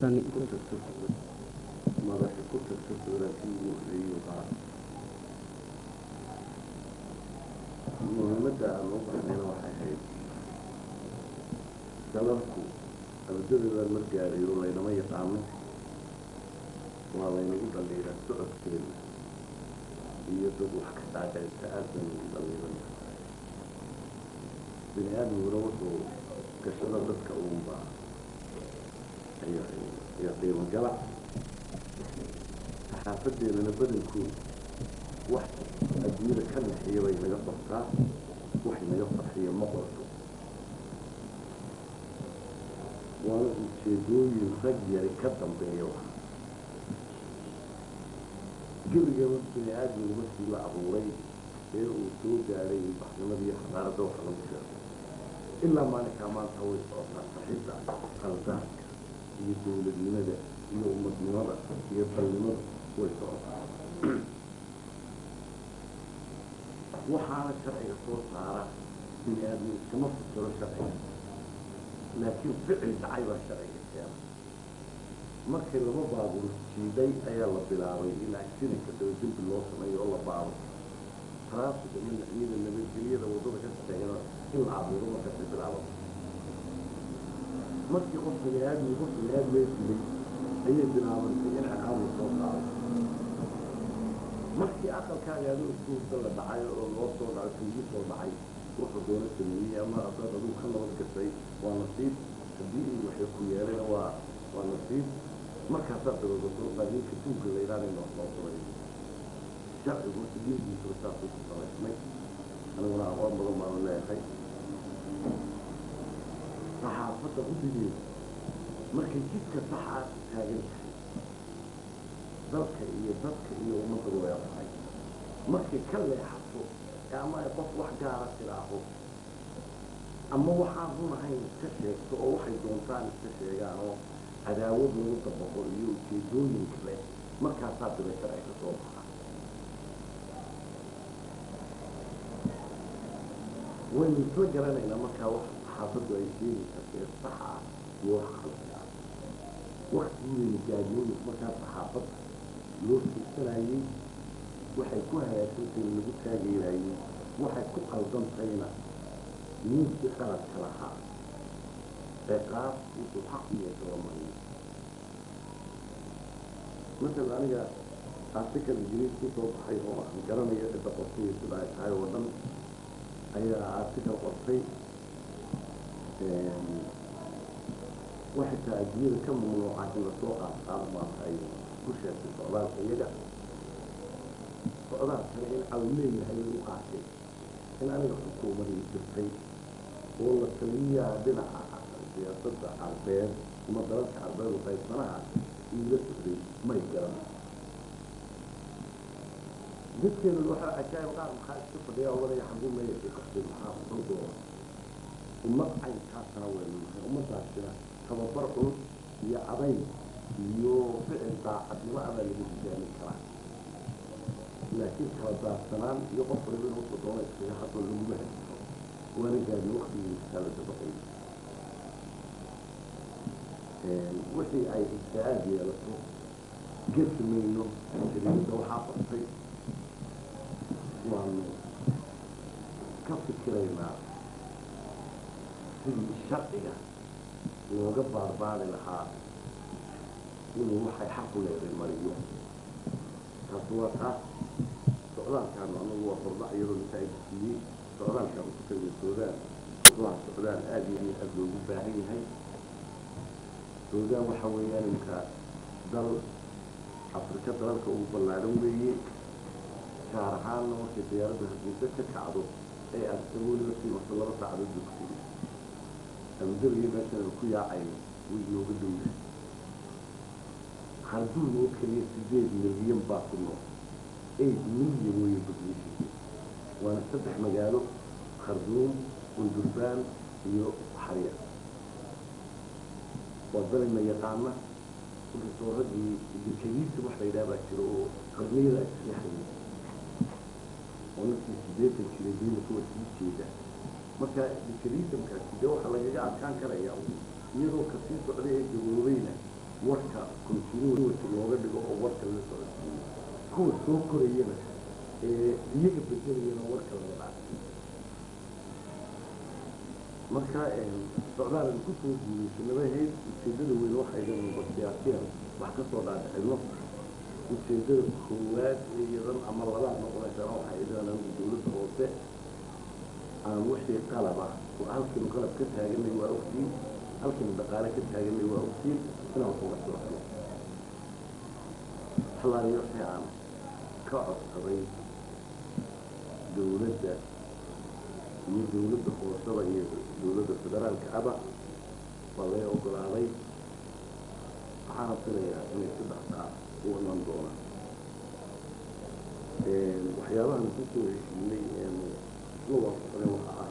ku tagto madaxa ku tagto dowladkii ugu horeeyey baa muhiimadda aan u baxnayna waxay ahayd dalalku ardadooda mar gaarayo laynama yaqaano waa laynagu dhaliiraa socodkeena iyo dad wax ka dhaaqaysa aad baynu ugu dhaliiran bini aadmiguna wuxuu gashada dadka uunbaa iyo qiimo gala saxaafadeedana badankooda wax adduunyada ka naxiya bay naga qabtaa wax naga farxiya ma qorto waana ujeedooyin rag yari ka dambeeya wax gebigaba bini aadmigu markii la abuuray ee uu soo gaaray baxnimadii xadaaradda waxa lagu sheegay ilaa maalinkaa maanta way socotaa saxidda qaldaadka iyo dowladnimada iyo umadnimada iyo dalnimada way socotaa waxaana sharciga soo saara bini aadmi iskama fikiro sharciga laakiin ficil dhacay baa sharciga keena markii laba baabuur jiiday ayaa la bilaabay in accidentka daba dembi loo sameeyo oo la baaro taraafika iyo naciyada nabadgelyada waddada ka shaqeeyana in la abuuro markaasay bilaaban markii qof bini aadmi qof bini aadmee dilay ayay bilaabantay in ciqaab la soo saaro markii aqalkaaga adoo iskuurta la dhacay oo loo soo dhacay tuugi soo dhacay wuxuu doona sameeyey ama haddaad adigu ka nabad gashay waa nasiib haddii in waxay ku yeelayna waa waa nasiib markaasaa bilowdato laakiinka tuugga la yidhaahda in wax loo sameeyo sharcigu sidiintiisuna saasuu ku samaysmay aniguna aqoon badan baanu leeyahay saxaafadda guddigeeda markay jidka saxaa taagan tahay dalka iyo dadka iyo ummadda way tahay markay ka leexato ee ama ay qof wax gaara tidhaaho ama waxaan run ahayn iska sheegto oo waxay doontaan iska sheegaan oo cadaawad lagu dabaqo iyo ujeedooyin kale markaasaa bila sharci ka soo baxa waynu isla garanaynaa markaa wax saxaafaddu ay sheegaysaa ee sax ah iyo wax khalad ah waktigeyna gaadiyooyin markaa saxaafadda loo fiirsanayey waxay ku hagaagsantahay lagu taageerayey waxay ku qaldantayna ninkii qaladka lahaa ciqaab wuxuu xaq u yeesho la mariyo masala aniga artikal ingiriis ku soo baxay oo aan garanayo cidda qortay sida ay tahay oo dhan ayaa artikal qortay waxay tahay adduunyada ka mamnuuca in lasoo qaadqaado maanta ay ku sheegtay socdaalka iyaga socdaalkana in caw leeyahay lagu qaatay in aniga xukuumadii jirtay oo la taliyaha dhinaca siyaasadda carbeed ama dalalka carbeed oo qaybsanaha iila socday may garan dadkeenu waxaa cajaayib qaar maxaa iska fadhiya odanaya xabuu meeyashay qaxday maxaa muxuu doona ummad caynkaasana waynu nahay ummadaasina tababar culus iyo cadayn iyo ficil daacadnimo abaa lagu hogaamin karaa laakiin kala daadsanaan iyo qof waliba in wuxuu doona iskaga hadlo laguma haysto waana gaadin waktigii kala dabaqay wixii ay ijtihaad yeelato gesi mayno shariicda waxaa qabtay waanu ka fikiraynaa sidii sharciga looga baarbaari lahaa inuu waxay xaq u leeday mariyo taasi waa taas socdaalkaanu anagu waa horda iyadoo masaa'idsiiyey socdaalkaanu ku tagay suudaan waa socdaal aada iyo aad loogu baahan yahay suudaan waxa weeyaan imka dal afrika dalalka ugu ballaaran weeye gaar ahaanna markay diyaaradda hargeysa ka kacdo ee aada weliba sii marto laba saacadood joogtay amdariga meeshan ku yaacayno way nooga dhowyahay kharduum oo keliya sideed milyan baa ku nool eight milyan weeye population waana saddex magaalo kharduum undurbaan iyo xarya waa dalina yaqaana inkastoo raggii dekadiisa wax la yidhaha baa jiro oo qarniyada isleexayay oo naftii sideetan jiray diimaka waa sii jeeda marka dekadiisa markaasi dee waxaa lagaga adkaan karaya iyadoo kasii socday ee gaboobayna warka continuity looga dhigo oo warka la socodsiiyo kuwa soo korayana ee iyaga bedelayana warka laga dhaafsiyo marka socdaalan kusoo guulaysanadahayd ujeedada weyn waxayga siyaasiyan wax kasoo dhaadhicino ujeedada koowaad iyadan ama labaad noqonaysaa waxay idan anigu dowladda hoose aan wixii qalaba halkiinu qalab ka taaganay waa ogtiin halkiinu dhaqaale ka taaganay waa ogtiin inaan wax uga soo helo xalaaliyo wixii aan ka codsaday dowladda iyo dowladda hoosada iyo dowladda federaalka aba waa laga ogolaaday waxaana filayaa inay si dhaqsaa u iman doonaan waxyaabahan kusoo heshiinay isla waafaqday waxa ah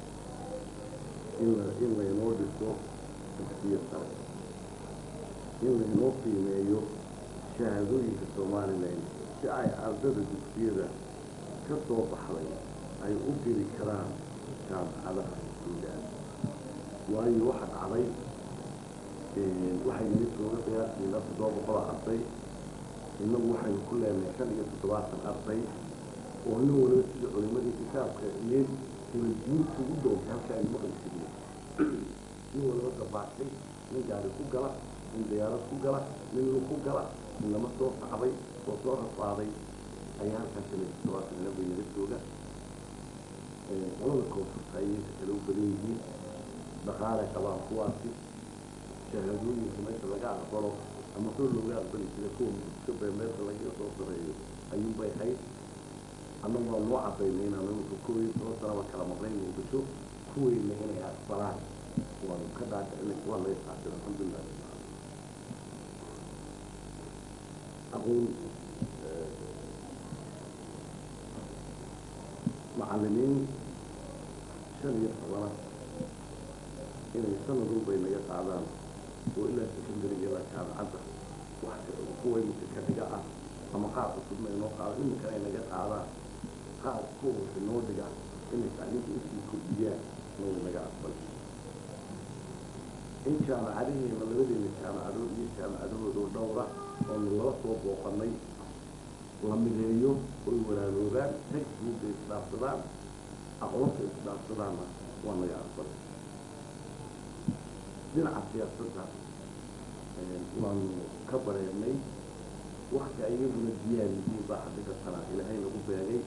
in la in laynoo dhiso dugsiyo sare in laynoo qiimeeyo shahaadooyinka somalilan si ay ardada dugsiyada ka soo baxday ay u geli karaan jaamacadaha suudaan waayo waxa dhacday waxay yimid looga qiyaastii ilaa toddoba boqol arday innagu waxaynu ku leenahay shan iyo toddobaatan arday oo nin waliba sida culimadii kitaabka iyo diinta ugu doontay halka aynu maqli jirnay nin waliba dabaashay nin gaari ku gala nin diyaarad ku gala nin lug ku gala nin lama soo sacday oo soo rafaaday ayaa halkaa shan iyo toddobaatan ina bay naga jooga qolada koonfurta ayay kale u badan yihiin dhaqaale qabaan kuwaasi shahaadooyinka meesha laga aqbalo ama kor looga aqbali jiray kuwa muska beemeerka lagaga soo sareeyo ayuunbay hayd annagu waa noo cadaynay inaan iminka kow iyo toban sanaba kala maqnayn muqdisho kuweyna inay aqbalaan waanu ka dhaadhicinay waa laga qaatay alxamdulilah aqoon macallimiin shan iyo tobana inay sanad walbay naga qaadaan oo ilaa secondary ilaa jaamacadda wax kuwa iminka ka dhiga ah ama qaar cusubna inoo qaado iminkana ay naga qaadaan qaar kuwasa noo dhiga inay tacliinta usii kordhiyaan nooga naga aqbal in jaamacadaheena labadeena jaamacadood iyo jaamacadahooda oo dhowra oonu lala soo booqanay la mideeyo oy walaaloobaan textbookka isdhaafsadaan aqoonta isdhaafsadaanna waa naga aqbal dhinaca siyaasadda waanu ka bareernay wakti ayaguna diyaar yihiin baa xadiga sana ilaahay nagu beegay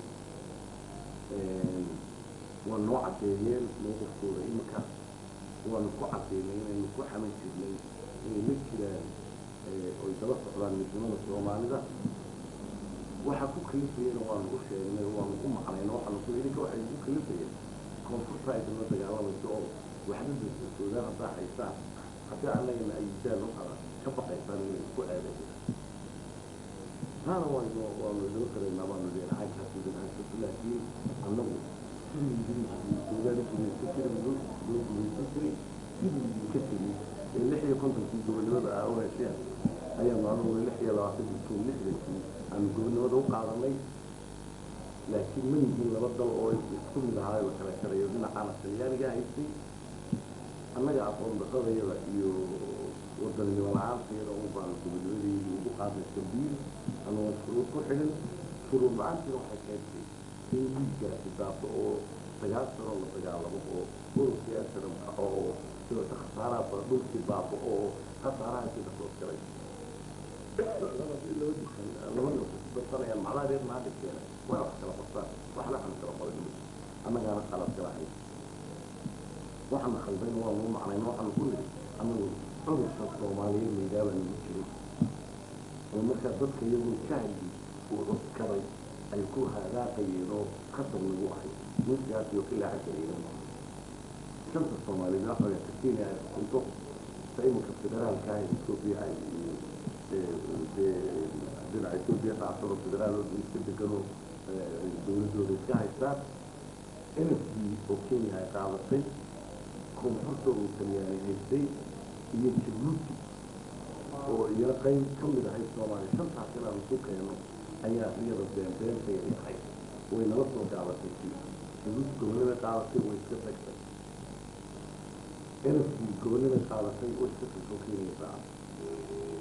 waa noo caddeeyeen mowqifkooda iminka waanu ku caddeynay inaynu ku xaman jirnay inay la jiraan oy daba socdaan midnimada soomaalida waxa ku kalifayana waanu u sheegnay waanu u macnayna waxaanu ku idinka waxay ku kalifayeen koonfurta idinla dagaalamayso oo waxba suudaan haddaa haysaan haddii annagana ayidaan waxaa ka baqaysaan inay ku aadayaan taana waanu waanu idin qiraynaa baanu leenahay kaasi dhinaanshato laakiin annagu sidii ingiriiskii suudaan gumaysan jiray loo gumaysan jiray sidii idinka tegey ee lix iyo kontonkii gobonimada ah u hesheen ayaanu anugu lix iyo labaatankii kun lixdankii aanu gobonimada u qaadanay laakiin ma yihiin laba dal oo isku mid ahaayo la kala karayo dhinacaana talyaaniga haystay annaga aqoon daqadayada iyo wadaninimo la-aanteeda un baanu gobonimadii ugu qaadnay sambiil anagoo shuruud ku xidhin shuruud la-aantiina waxay keentay in wiilgaasi daafo oo sagaal sano la dagaalamo oo ururkii asaram kaco oo sidoo khasaaraha fara dhulkii baafo oo khasaaraha intii kasoo galay laba darsanayaan macnaha reer maadhibkeena way wax kala qabtaan waxna aan kala qorin annagaana qalad kala hayn waxaana khaldayn waa nuu macnayn waxaanu ku nidhi anagu cudurka soomaaliyeed layidhaabaa nagu jiray oo markaa dadka iyagoo jahli uu cuskaday ay ku hagaaqayeen oo khasab nagu ahay ninkaas iyo ilaa xagga ciidan shanta soomaaliyeed waxa weya kenya ay xukunto ta iminka federaalka ah etoobiya ay dhinaca etoobiya dhacsano federaal oo iska degano dowladooda iska haystaan nfd oo kenya ay qaadatay koonfurta uu talyaani haystay iyo jabuuti oo iyana qayb ka mid ahayd soomaaliya shantaas inaanu isu keeno ayaa iyada beenbeentayay ahayd way nala soo gaabatay kii jabuuti gobolada qaadatay way iska tagtay nfd gobolada qaadatay way iska tagtoo keenaysaa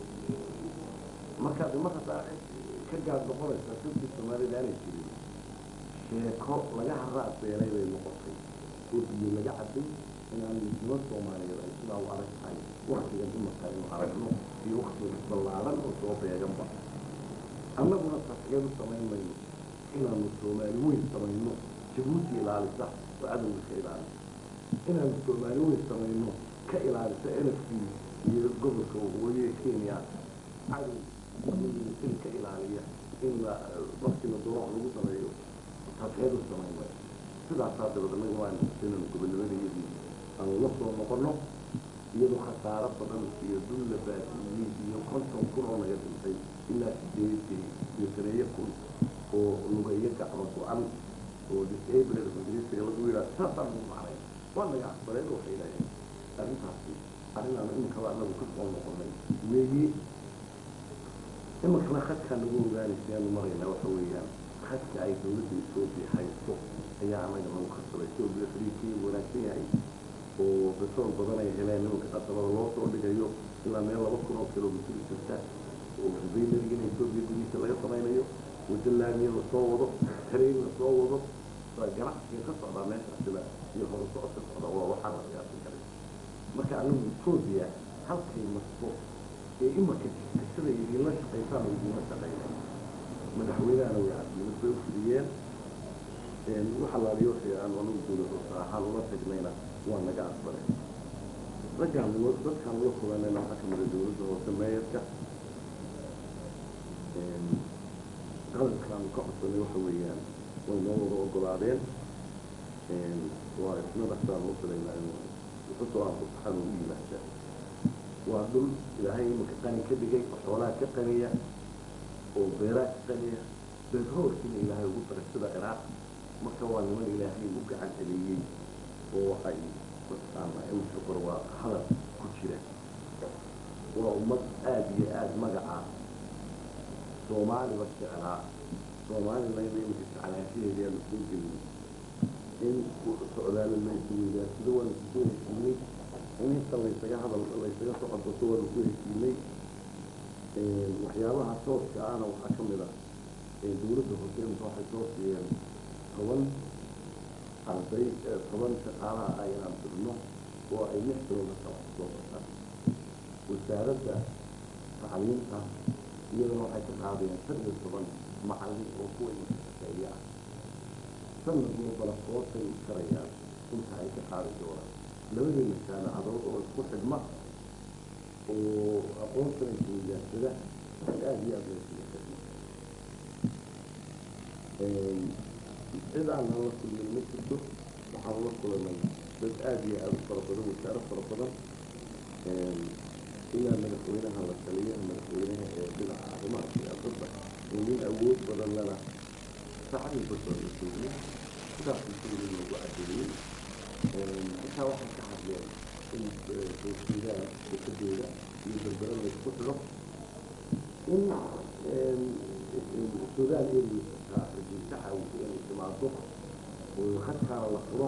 markaad mar haddaa ka gaad noqonaysa dadkii soomaalida aanay jirin sheeko laga haraad beelay bay noqotay oo biyo laga caday inaan midnimo soomaaliyeed ay sidaa u adag tahay waktigan imarka aynu aragno iyo waktiga ballaadan oo soo beeganba annaguna tasgeed u samayn mayno inaanu soomaali weyn samayno jabuuti ilaalisa oo cadowga ka ilaalisa inaanu soomaali weyn samayno ka ilaalisa nfc iyo gobolka waqooyi ee kenya cadow in ka ilaaliya in la waqtiga doorax lagu sameeyo tasgeed u samayn mayno sidaasaa dabad anaga waanu inanu gobonimadayadii aanu la soo noqono iyadoo khasaaro badan iyo dul la baasiiyey iyo konton kun oo naga dhintay ilaa sideed iyo saneeyo kun oo lugeeyo gacmo go-an oo disabled ingiriisiga lagu yidhaha saasaan ugu macnay waa naga aqbaleen waxay leeyahay arrintaasi arrinaan iminkaba anagu ka soo noqonay weeye iminkana khadkaa nagu ogaanaysaanu maraynaa waxa weeyaan khadka ay dowladda etoobiya haysto ayaa anaga nagu khasabay etoobiya friikii wanaagsan yahay oo besool badan ay heleen nimanka qasabada loo soo dhigayo ilaa meel laba kun oo kilomitr jirta oo baylarigana etoobiya gudihiisa laga samaynayo wado laamiya lasoo wado tareen lasoo wado ganacsiga ka socdaa meeshaasiba iyo hore socodka socda waa waxaa la qiyaasin karay marka anigu etoobiya halkay marto ee imarka jirta sida idinla shaqaysaan oo idinla shaqaynay madaxweynahana way cadmilad bay u fidiyeen waxa laaliyo wixii aan anigu dowlad hoose ahaan ula tagnayna waa naga aqbalay raggaan dadkaan ula kulanayna waxaa ka mida dowladda hoose meeyarka qaladkaanu ka codsanay waxa weeyaan way noo wada ogolaadeen waa isna dhaqsaan u filaynaa inuu wuxusoo aan fasaxan u yimaada waa dhul ilaahay imanka qani ka dhigay xoolaha ka qaniya oo beeraha ka qaniya beerhoorkiina ilaahay ugu daray sida ciraaq marka waa niman ilaahay u gacan celiyey oo waxay mataqaana imanka kor waa hadal ku jira waa ummad aada iyo aada magaca soomaaliba jeclaa soomaalina imanka jeclaanshaheedii aanu soo gelin in socdaala laysuweydaa sida waanu kusoo heshiinay in inta laysaga hadal laysaga socodoso waanu ku heshiinay waxyaabaha tooska ahna waxaa ka mid ah dowladda hoose imika waxay soo siiyeen toban arday toban shaqaalaha ah inaan dirno oo ay lix bilooda kala soo bartaan wasaaradda tacliinta iyadana waxay ka qaadeen shan iyo toban macallin oo kuwa imanka shaqeeya ah sanad walbana kootay u karayaan inta ay ka qaadi doonaan labadeena jaamacadood oo isku xidhma oo aqoonsana isweydaarsada aada iyo aada laysuga xidhma cid aan nala kulmin ma jirto waxaan la kulanay dad aada iyo aada u fara badan wasaaro fara badan ilaa madaxweynaha la taliyaha madaxweynaha ee dhinaca arrimaha siyaasadda oo nin awood badan lana saacadii basoo la joogay sidaas usuulin lagu cadeeyey intaa waxay ka hadleen in sooshiidaan dekedeeda iyo berbera laysku xidho in suudaan eriisa rajiisa caawisa inay timaado oo khadkaana la furo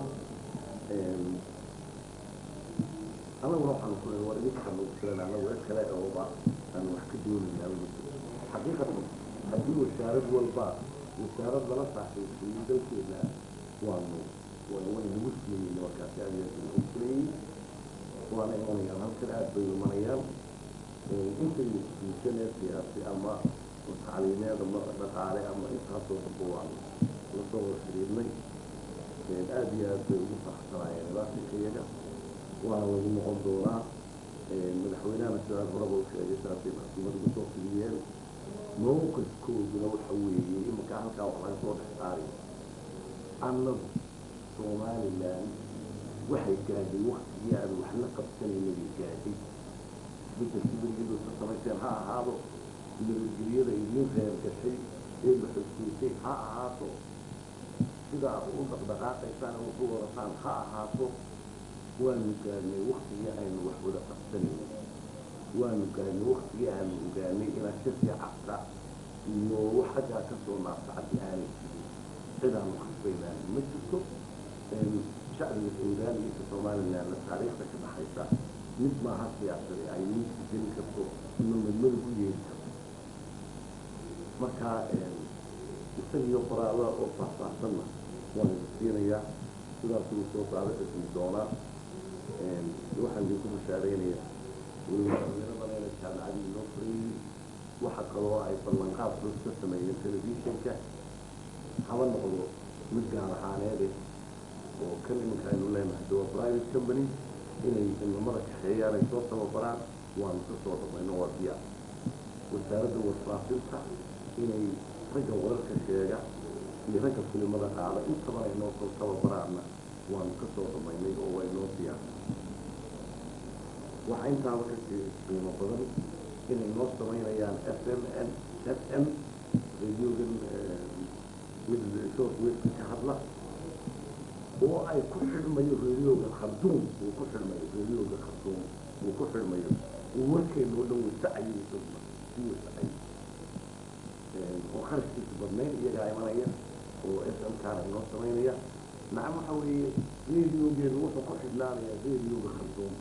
anaguna waxaanu ku war idinkaan ugu filan anagu cid kale ooba aan wax ka doonayna ma jiro xaqiiqatan haddii wasaarad walba wasaarad lala saaxiibsiiyo dalkeeda waanu way nagu siiyey markaasi aad iyo aad nagu filayey waana imanayaan halkan aad bay imanayaan intay institutionee siyaasi ama tacliimeed ama dhaqaale ama intaasoo dhanba waanu lasoo wada xiriirnay aad iyo aad bay ugu faraxsanaayeen ilaasinka iyaga waana lagu noqon doonaa madaxweynahana sidaan horaba u sheegay saasay maxkamad ugu soo fidiyeen mowqifkooduna waxa weeye imanka halkaa wax laga soo dhex saari annagu somalilan waxay gaadhay waktigii aan waxla qabsanaynabay gaadhay bedelkii berigeedusa samayseen ha ahaado nabadgelyada idiin reer gashay ee la xogsiisay ha ahaato sidaa u dhaqdhaqaaqaysaan ama ku wadataan ha ahaato waanu gaadnay waktigii aynu wax wada qabsanaynay waanu gaadnay waktigii aanu ogaanay inaan shirkii cabta iyo wax xaggaa ka soo naafsacadi aanay jirin cidaanu khasbaynaan ma jirto shacbiga suudaan iyo ka somalilandna taariikhda ka dhaxaysa mid maaha siyaasada ay miiska gelin karto ama madmada ku yeeli karto marka isagiyo qoraada oo faahfaahsanna waan idin siinayaa sidaasuu soo saaro xismi doonaa waxaan idinku bashaaraynaya weliba dhalinyaro badan jaamacadii inoo furayey waxa kaloo ay ballanqaad culus ka sameeyeen telefishinka haba noqdo mid gaar ahaaneede oo kan iminka aynu leenahay de waa private company inay inamada kaxeeyaan ay soo tababaraan waanu ka soo dhamayno waa diyaar wasaaradda warfaafinta inay ragga wararka sheega iyo ragga filimada qaada intaba ay noo soo tababaraanna waanu ka soo dhamaynay oo way noo diyaar waxaa intaaba kasii qiimo badan inay noo samaynayaan f m n f m radiogan mid short waveka ka hadla oo ay ku xidhmayo radioga kharduum uu ku xidhmayo radioga kharduum uu ku xidhmayo uu warkeena oo dhan wasacayo isaguna si wasacayo oo kharashkiisa badnayn iyagaa imanaya oo s m kaana inoo samaynaya nacam waxa weeye radiogeenu wuxuu ku xidhnaanayaa radioga kharduum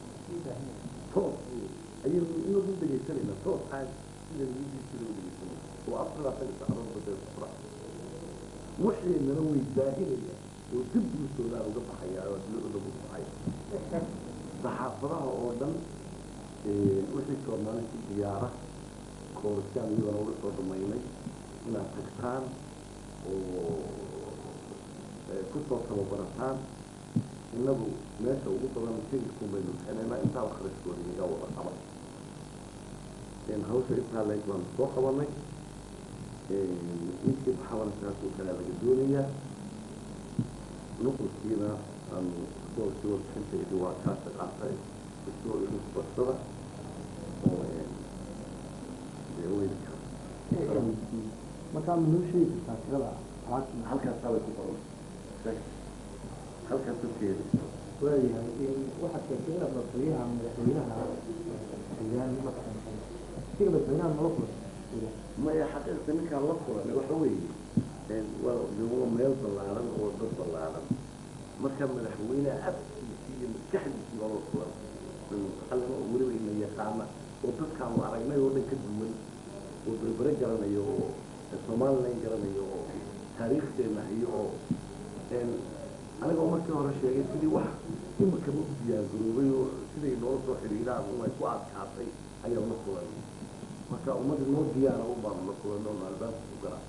toos ayaynu inagu dhegaysanayna toos aad sida midiisida u dhegaysanayna oo afradaa taga sacdood badee safra waxeenana way daahiraya oo dib buusoodaan uga baxaya oo adduunyada uga baxaya saxaafadaha oo dhan wixii joornaalisti diyaara kooraskaan iyadana uga soo dhamaynay inaad tagtaan oo kusoo tababarataan innagu meesha ugu badan tigidkun baynu bixinaynaa intaaba kharashkooda inaga wada qaba hawsha intaa leeg baanu soo qabanay midkii baxabana saasoo kale laga doonayaa nuqulkiina aanu soo soo bixintaydi waa kaasa qaatay isoo idin barsada oo dee weydka markaa ma noo sheegi kartaa tirada alaabtii halkaasaa bay ku qoran halkaas dadkeeda waayahay waxaad sheegtay inaad madaxweynaha madaxweynaha deegaan la kulansan siga madaxweynaha nala kulansan maya xaqiiqda ninkaan la kulanay waxa weeye waa waa meel ballaaran oo dad ballaaran marka madaxweyneha afkiisii iyo maskaxdiisii baa la kulan qalima oo weliba ina yaqaana oo dadkaanu aragnay oo dhan ka duwan oo berbere garanayo oo somalilan garanayo oo taariikhdeena hayo oo anigoo markii hore sheegay sidii wax imika ma u diyaargaroobay oo siday noola soo xidhiidhaan unay ku adkaatay ayaan la kulanay marka ummadda noo diyaara un baanu la kulanay oo albaabka ku garaa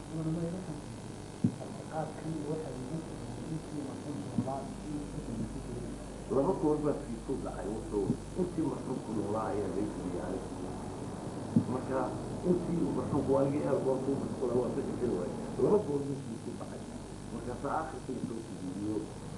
laba goor baa fiisu dhacay wuxuu intii marxuumku noolaa ayaa laysiiyey aniga marka intii marxuumku anigii eerboorku masula waa ka shaqin waay laba goor buu fiisu dhacay markaasaa akhirkii soo sujuudiyo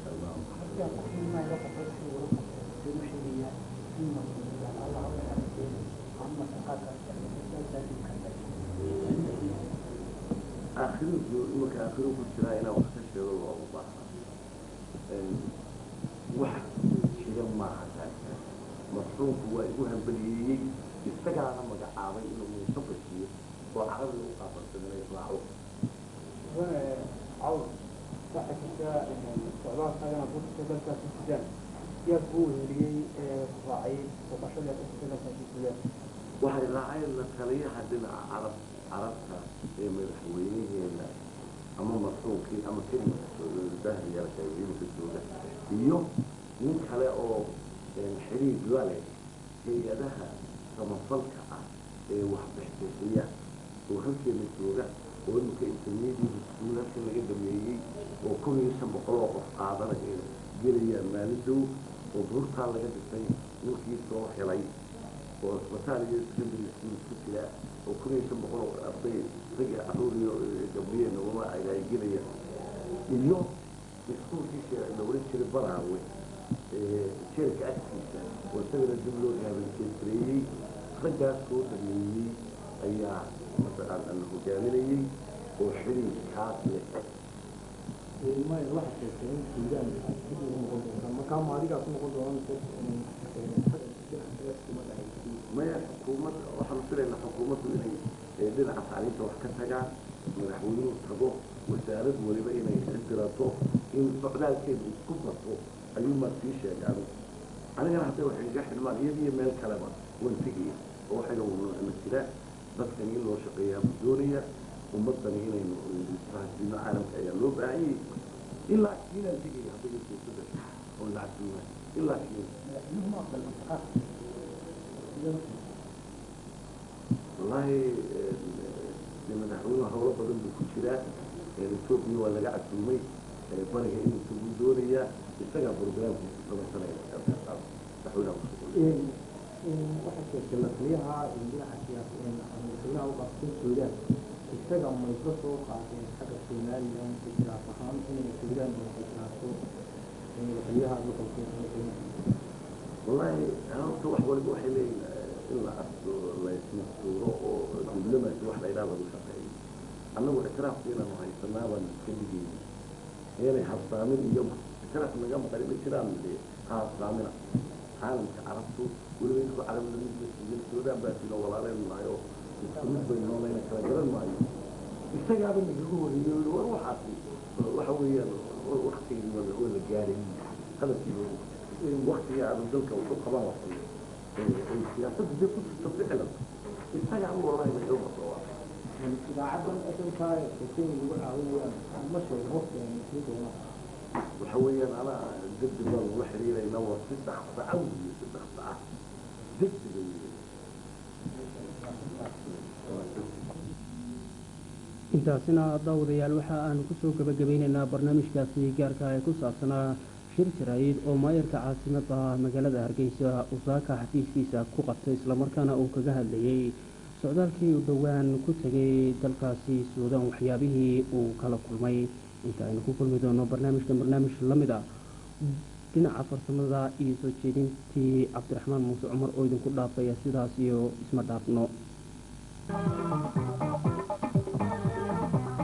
aakhirinku imanka aakhiru ku jiraa inaan wax ka sheego loogu baahnaa wax jira maaha taasa marxuumku waa igu hambaliyeeyey isagaana magacaabay inuu muuse bashiyo oo carabiga u qaafarsan inay raaco cawl waxaa jirta socdaalkaagana dadka dalkaasi sudaan yaa kuu weheliyey raacay boqoshada dadka dalkaasi sudaan waxay raaceen la taliyaha dhinaca carab carabta ee madaxweynaheena ama marxuumkii ama kelimadahriyaasha imika jooga iyo nin kale oo xiriir la leh hay-adaha samafalka ah ee waxbixbixiya oo halkeena jooga oo imika intermediate school halkan laga dhameeyey oo kun iyo shan boqol oo qof qaadana ee gelayaan maalin dow oo buurtaa laga dhisay ninkii soo helay oo isbitaal iyo secondary school ku jira oo kun iyo shan boqol oo arday rag caruur iyo gabdhiyeena uma ay gelayaan iyo iskuulkiisa la oran jiray baraawe jeelka agtiisa oo isagana dib loo rehabiliteesareeyey raggaas soo dhameeyey ayaa masalan la hogaaminayey oo xiriirkaas leh maya waxaa sheegtay in suudaan dib ugu noqon doonta markaa ma adigaa ku noqon doona mise maya xukuumad waxaanu filaynaa xukuumaddu inay dhinaca tacliinta wax ka tagaan madaxweynuhu tago wasaarad waliba inay xildirato in socdaalkeedu isku bato ayuu maa sii sheegay anigu anigana hadday waxay iga xidhmaan iyadiyo meel kaleba waan tegaya oo waxayna na jira dadkan in loo shaqeeyaa buu doonaya ummadani inaynu isfahansiino caalamka ayaa loo baahanyay ilaa kiinaan tegaya hadday suurtada oo lacagtuuna ilaa kiina wallaahi de madaxweynuhu howlo badan buu ku jiraa etoobiya waa laga casuumay bariga inuu tagu doonayaa isagaa programkiisa samaysanaya madaxweynaha waxaa sheegtay lataliyaha dhinaca siyaasadaha u qabtay suudaan isaga mayso soo qaateen xagga somalilan ixtiraaf ahaan inay suudaan ixtiraafto lataliyaha gobolka wallaahi horta wax waliba waxay leeyihin in la arko laysmasuuro oo diblomacy wax la yidhaha lagu shaqeeyo annagu ictiraafka inaanu haysanaa baan iska dhigayna inay habsaamin iyo ictiraaf naga maqan ma jiraan de ha habsaamina caalamka carabtu weliba inkoo carab lamid suudaan baa sino walaaleen maayo isku mid bay noolayna kala garan maayo isagaaba nagaga horeeyo yidhi war waxaasi waxa weeyaan waktigii waa la gaaray hadalkii waktigii aanu dalka wuxuu qaban lahay siyaasadda dee ku jirto ficlan isagaaba wallahi naga masoo idaacadan asalka kenya lagu caawinayaan ma sheego waqtigan sii doonaa waxa weeyaan anaa degdeg baa lagula xiriirayna waa si dhaqsa ah weeye si dhaqsa ah degdega weeye intaasina daawadayaal waxa aanu kusoo gabagabeynaynaa barnaamijkaasi gaarka ee ku saabsanaa shir jaraayid oo maayarka caasimada magaalada hargeysa usaaka xafiiskiisa ku qabtay islamarkaana uu kaga hadlayey socdaalkii uu dhowaan ku tegay dalkaasi suudaan waxyaabihii uu kala kulmay inta aynu ku kulmi doono barnaamijkan barnaamij la mid a dhinaca farsamada iyo soo jeedintii cabdiraxmaan muuse cumar oo idinku dhaafaya sidaas iyo isma dhaafno